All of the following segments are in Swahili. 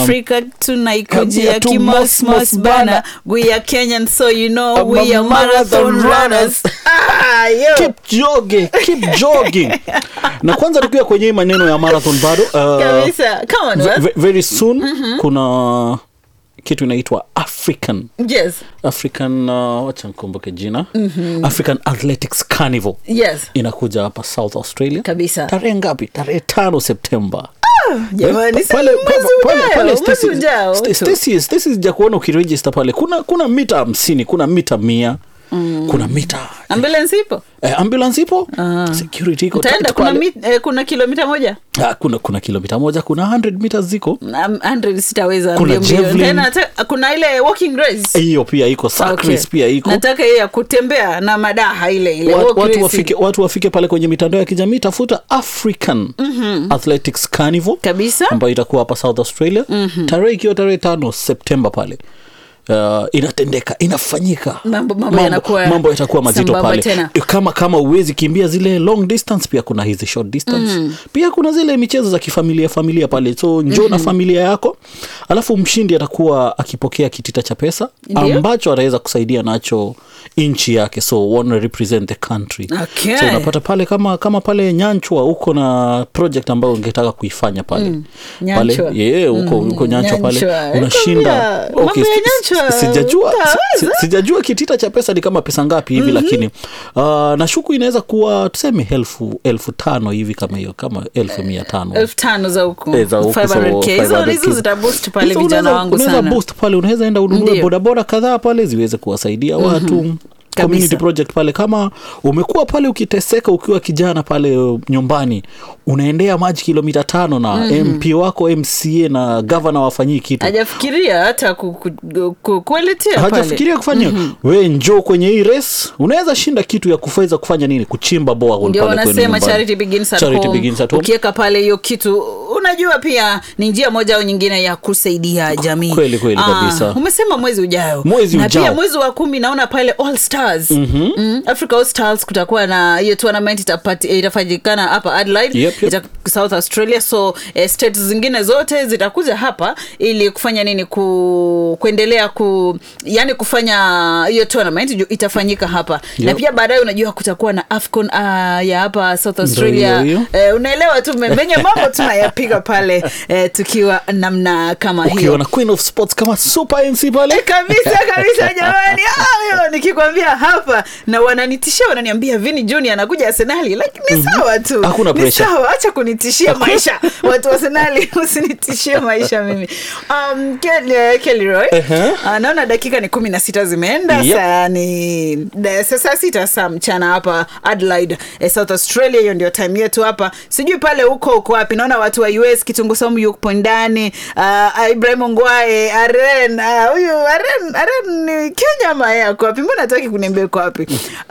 africa tunaikujia Kabia tu kimosmos mos, bana bana. we are kenyan so you know I'm we a are marathon marathon runners runners. ah, yo. keep jogging keep jogging na kwanza tukiwa kwenye hii maneno ya marathon bado uh, kabisa come on ve- Wes. ve- very soon kuna kitu inaitwa african yes african uh, wacha nkumbuke jina african athletics carnival yes inakuja hapa south australia kabisa tarehe ngapi tarehe tano septemba jamani si pale mwezi pale- ujao, pale mwezi Stacy- ujao. Sta- Stacy- Stacy sija kuona ukirejista pale kuna kuna mita hamsini kuna mita mia kuna mita ambulance ipo eh, ambulance ipo security iko utaenda tight kuna, pale. mit, eh, kuna kilomita moja Ah, kuna kuna kilomita moja kuna 100 meters ziko Um, 100 sitaweza Kuna mbio mbio. javelin. Tena hata- kuna ile walking race hiyo pia iko sack Okay. race pia iko nataka hiyo ya kutembea na madaha ile ile Wat- walk watu racing. wafike, watu wafike pale kwenye mitandao ya kijamii tafuta african athletics carnival kabisa ambayo itakuwa hapa south australia tarehe ikiwa tarehe tano septemba pale Uh, inatendeka inafanyika Mambo- mambo yanakuwa mambo yatakuwa mazito sambamba pale tena. kama kama uwezi kimbia zile long distance pia kuna hizi short distance pia kuna zile michezo za kifamilia familia pale so njoo na familia yako alafu mshindi atakuwa akipokea kitita cha pesa Ndio. ambacho ataweza kusaidia nacho nchi yake so wana represent the country Okay. so unapata pale kama kama pale nyanchwa uko na project ambayo ungetaka kuifanya pale Nyanchwa. pale yeah, uko, uko nyanchwa pale Nyanchwa. unashinda Nakwambia, mambo ya si- Nyanchwa, si- sijajua utaweza. si- sijajua kitita cha pesa ni kama pesa ngapi hivi lakini uh, nashuku inaweza kuwa tuseme elfu elfu tano hivi kama hiyo kama elfu mia tano elfu tano za huku Eh, za huku, so 500K. Hizo- 500K. hizo zitaboost pale Hizo vijana unaweza- wangu unaweza sana boost pale unaweza enda ununue Ndio. bodaboda kadhaa pale ziweze kuwasaidia watu community Kabisa. project pale kama umekuwa pale ukiteseka ukiwa kijana pale uh, nyumbani unaendea maji kilomita tano na mp wako mca na gavana wafanyii kitu hajafikiria hata ku, ku, ku, kueletea pale hajafikiria kufanya we njoo kwenye hii race unaweza shinda kitu ya kufaweza kufanya nini kuchimba boa ndio wanasema charity begins at Charity home. begins at home. ukiweka pale hiyo kitu unajua pia ni njia moja au nyingine ya kusaidia jamii Kweli, kweli kabisa. umesema mwezi ujao Mwezi na ujao. pia mwezi wa kumi naona pale all stars mm-hmm. mm, africa all stars kutakuwa na hiyo tournament itapati- itafanyikana hapa adelaide Yep, yep. Ita, south australia so eh, states zingine zote zitakuja hapa ili kufanya nini ku, kuendelea ku yani kufanya hiyo tournament ju- itafanyika hapa na Yep. pia baadaye unajua kutakuwa na afcon uh, ya hapa south australia hiyo, eh, unaelewa tu menye mambo tunayapiga pale eh, tukiwa namna kama hiyo ukiwa na queen of sports kama super nc pale kabisa kabisa jamani Ah, yo, nikikwambia hapa na wananitishia wananiambia vini juni anakuja arsenali lakini sawa tu Hakuna Ni pressure. sawa acha kunitishia maisha watu wa arsenali usinitishie maisha mimi um, Kel- Kelly Roy Ehe. uh, naona dakika ni kumi na sita zimeenda Yep. saa ni da- saa saa sita saa mchana hapa adelaide eh, south australia hiyo ndio time yetu hapa sijui pale huko uko wapi naona watu wa us kitungu somu yupo ndani uh, ibrahim ngwae aren ah, huyu aren aren ni kenya ama yeye ako wapi mbona ataki kuniambia uko wapi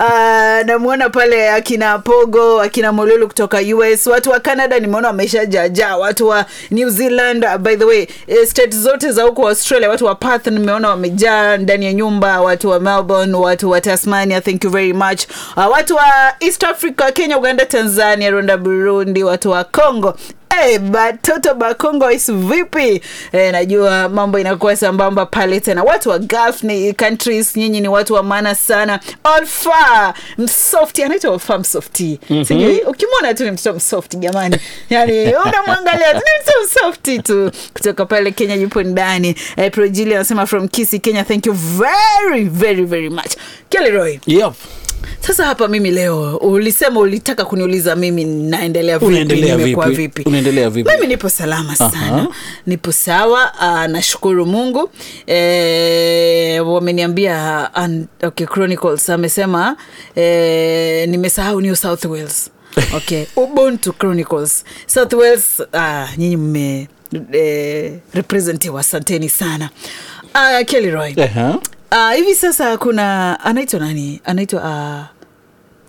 uh, namwona pale akina pogo akina molulu kutoka us watu wa canada nimeona wameshajaajaa watu wa new zealand uh, by the way eh, state zote za huko australia watu wa Perth nimeona wamejaa ndani ya nyumba watu wa melbourne watu wa tasmania thank you very much uh, watu wa east africa kenya uganda tanzania rwanda burundi watu wa congo Hey, batoto bakongo is vipi eh, najua mambo inakuwa sambamba pale tena watu wa gulf ni countries nyinyi ni watu wa maana sana olfa msofti anaitwa olfa msofti mm-hmm. sijui ukimwona tu ni mtoto msofti jamani yani unamwangalia tu ni mtoto msofti tu kutoka pale kenya yupo ndani eh, projili anasema from kisi kenya thank you very very very much keleroy yep. sasa hapa mimi leo ulisema ulitaka kuniuliza mimi naendelea vipi Unaendelea nimekuwa vipi? vipi Unaendelea vipi? mimi nipo salama sana Aha. nipo sawa uh, nashukuru mungu e, wameniambia an- okay, chronicles amesema e, nimesahau new south wales okay ubuntu chronicles south wales uh, nyinyi mme eh, representiwa asanteni sana uh, kelly roy Ehe. uh, hivi sasa kuna anaitwa nani anaitwa uh,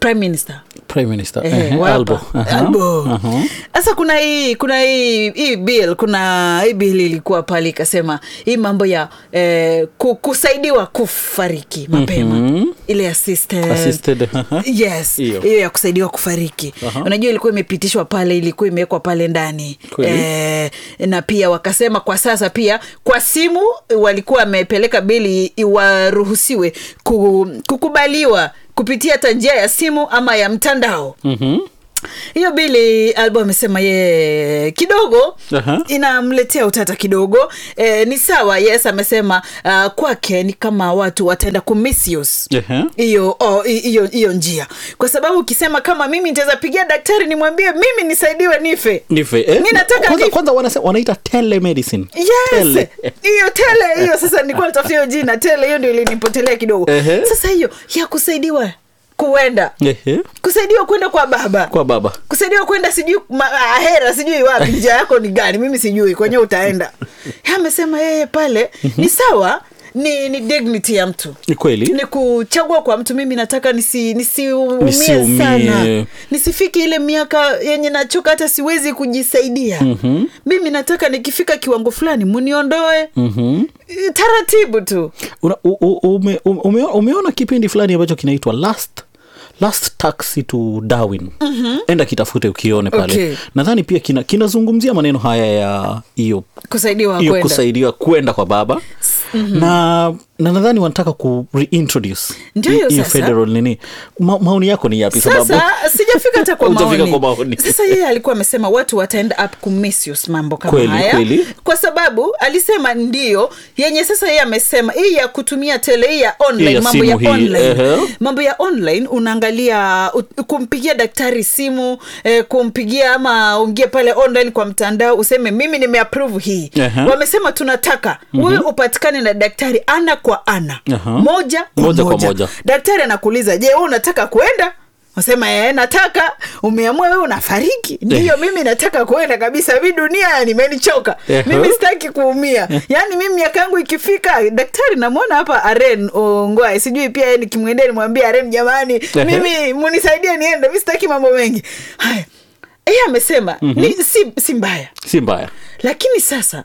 prime minister prime minister Eh, Ehe, wa hapa. Albo. Aha. Albo. Aha. sasa kuna hii kuna hii hii bill kuna hii bill ilikuwa pale ikasema hii mambo ya eh, ku- kusaidiwa kufariki mapema Mhm. ile assisted, Assisted, aha. yes Hiyo. hiyo ya kusaidiwa kufariki Aha. unajua ilikuwa imepitishwa pale ilikuwa imewekwa pale ndani Kweli. eh, na pia wakasema kwa sasa pia kwa simu walikuwa wamepeleka bili waruhusiwe ku, kukubaliwa kupitia hata njia ya simu ama ya mtandao Mhm. hiyo bili albo amesema ye kidogo Aha. inamletea utata kidogo e, ni sawa yes amesema uh, kwake ni kama watu wataenda kumisuse Ehe. hiyo oh, hi- hiyo hiyo njia kwa sababu ukisema kama mimi nitaweza pigia daktari nimwambie mimi nisaidiwe nife Nife, eh? Mi nataka kwanza, ni- kwanza wanase, wanaita telemedicine yes Tele. hiyo tele hiyo sasa nilikuwa natafuta hiyo jina tele hiyo ndio ilinipotelea kidogo Ehe. sasa hiyo ya kusaidiwa kuenda Ehe. kusaidiwa kwenda kwa baba kwa baba kusaidiwa kwenda sijui ma- ahera sijui wapi njia yako ni gani mimi sijui kwenye utaenda Yeye amesema yeye pale ni sawa ni, ni dignity ya mtu ni kweli ni kuchagua kwa mtu mimi nataka nisi- nisiumie Nisiumie. sana nisifike ile miaka yenye nachoka hata siwezi kujisaidia mm-hmm. mimi nataka nikifika kiwango fulani muniondoe Mhm. Eh, taratibu tu Una, u, u, ume, ume, umeona kipindi fulani ambacho kinaitwa last last taxi to darwin mm-hmm. enda kitafute ukione pale Okay. nadhani pia kina- kinazungumzia maneno haya ya hiyo kusaidiwa hiyo kwenda kusaidiwa kwenda kwa baba mm-hmm. na na nadhani wanataka ku reintroduce Ndio hi- hiyo hiyo sasa. federal nini Ma, maoni yako ni yapi sababu sasa sijafika hata kwa Hujafika maoni. kwa maoni. sasa yeye alikuwa amesema watu wataenda up kumisuse mambo kama Kweli, haya kweli. kwa sababu alisema ndio yenye sasa yeye amesema hii ya kutumia tele hii ya online Hii ya mambo ya simu hii, online ehe. mambo ya online unaangalia u- kumpigia daktari simu eh, kumpigia ama ungie pale online kwa mtandao useme mimi nimeapprove hii Ehe. wamesema tunataka wewe upatikane na daktari ana kwa ana Aha. moja kwa Moja moja, kwa moja. daktari anakuuliza je wewe unataka kwenda nasema ee, nataka umeamua wewe unafariki ndiyo mimi nataka kuenda kabisa mi dunia nimenichoka Ehe. mimi sitaki kuumia yaani mimi miaka yangu ikifika daktari namwona hapa aren ongwae sijui pia yeye nikimwendea nimwambia aren jamani Ehe. mimi munisaidie niende mi sitaki mambo mengi haya yeye amesema ni, si, si mbaya si mbaya lakini sasa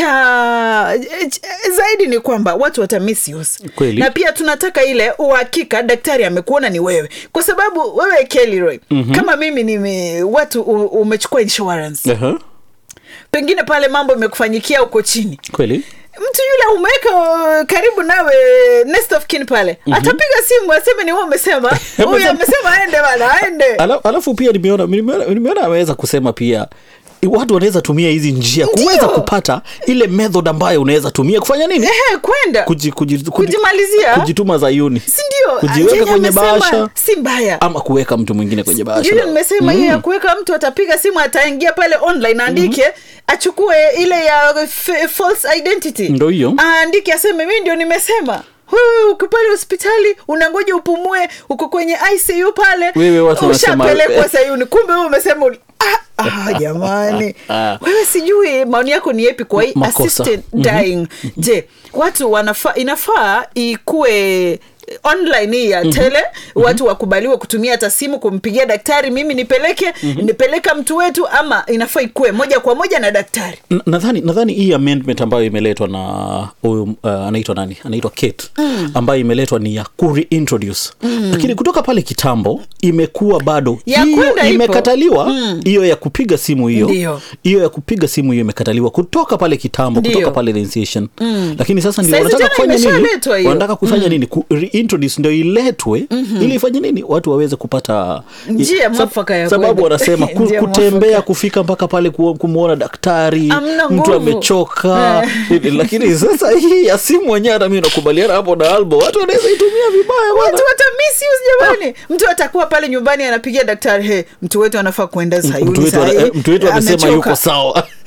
cha ch- zaidi ni kwamba watu wata misuse Kweli. na pia tunataka ile uhakika daktari amekuona ni wewe kwa sababu wewe Kellyroy mm-hmm. kama mimi nime watu u, umechukua insurance Ehe. pengine pale mambo imekufanyikia uko chini kweli mtu yule umeweka uh, karibu nawe next of kin pale mm-hmm. atapiga simu aseme ni wewe umesema huyu amesema aende bana aende Ala, alafu pia nimeona nimeona nimeona ameweza kusema pia watu wanaweza tumia hizi njia Ndio. kuweza kupata ile method ambayo unaweza tumia kufanya nini ehe kwenda kuji, kuji, kuji, Kujimalizia. kujituma zayuni si ndio kujiweka Yenye kwenye amesema bahasha si mbaya ama kuweka mtu mwingine kwenye bahasha yule nimesema hiyo ya kuweka mtu atapiga simu ataingia pale online aandike achukue ile ya f- false identity Ndo hiyo. aandike aseme mi ndio nimesema huyu uko pale hospitali unangoja upumue uko kwenye icu pale Wewe watu wanasema- ushapelekwa sayuni kumbe wewe umesema uli- ah, ah, jamani Ah. wewe sijui maoni yako ni yepi kwa hii Makosa. assisted dying je watu wanafaa inafaa ikuwe online hii ya tele watu wakubaliwe kutumia hata simu kumpigia daktari mimi nipeleke nipeleka mtu wetu ama inafaa ikuwe moja kwa moja na daktari N- nadhani nadhani hii amendment ambayo imeletwa na huyu uh, anaitwa nani anaitwa kate mm. ambayo imeletwa ni ya kureintroduce mm. lakini kutoka pale kitambo imekuwa bado Ya hiyo kwenda ipo. imekataliwa hiyo ya kupiga simu hiyo Ndio. hiyo ya kupiga simu hiyo imekataliwa kutoka pale kitambo Ndio. kutoka pale Initiation. lakini sasa ndio Saizi wanataka tena kufanya nini imeshaletwa hiyo. wanataka kufanya nini ku reintroduce ndio iletwe ili ifanye nini watu waweze kupata Njia Sab- mwafaka ya sababu kwenda. wanasema ku, Njia kutembea mwafaka. kufika mpaka pale ku- kumwona daktari Hamna mtu nguvu. amechoka lakini sasa hii ya simu wenyewe hata mi nakubaliana hapo na albo watu wanaweza itumia vibaya bwana. watu wata misuse jamani mtu atakuwa pale nyumbani anapigia daktari he mtu wetu anafaa kuenda mtu sayuni wetu ana- sahi eh, mtu wetu amesema amechoka." yuko sawa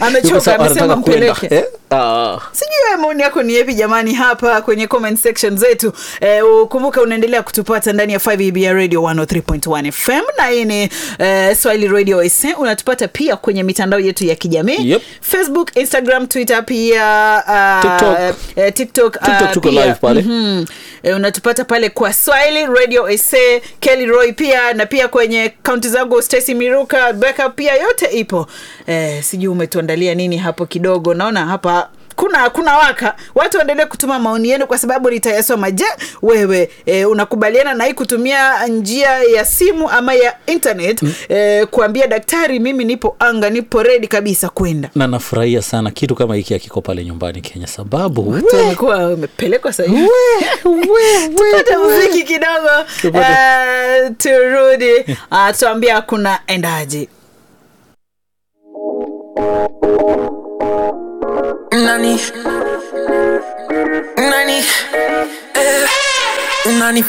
Amechoka, Yuko sawa, amesema anataka kwenda. mpeleke. Eh? Ah. sijui wewe maoni yako ni yepi jamani hapa kwenye comment section zetu eh, ukumbuka unaendelea kutupata ndani ya 5 radio 103.1 fm na hii ni eh, swahili radio s unatupata pia kwenye mitandao yetu ya kijamii Yep. facebook instagram twitter pia uh, TikTok. eh, tiktok, uh, TikTok tuko pia, live pale. mhm. eh, unatupata pale kwa swahili radio sa kelly roy pia na pia kwenye kaunti zangu stacy miruka beka pia yote ipo eh, sijui umetuandalia nini hapo kidogo naona hapa kuna kuna waka watu waendelee kutuma maoni yenu kwa sababu nitayasoma je wewe e, unakubaliana na hii kutumia njia ya simu ama ya internet mm. e, kuambia daktari mimi nipo anga nipo redi kabisa kwenda na nafurahia sana kitu kama hiki akiko pale nyumbani kenya sababu Watu wamekuwa wamepelekwa sahivi tupate muziki kidogo Tupate. uh, turudi uh, tuambia kuna endaji Nani? Nani? Eh, Nani?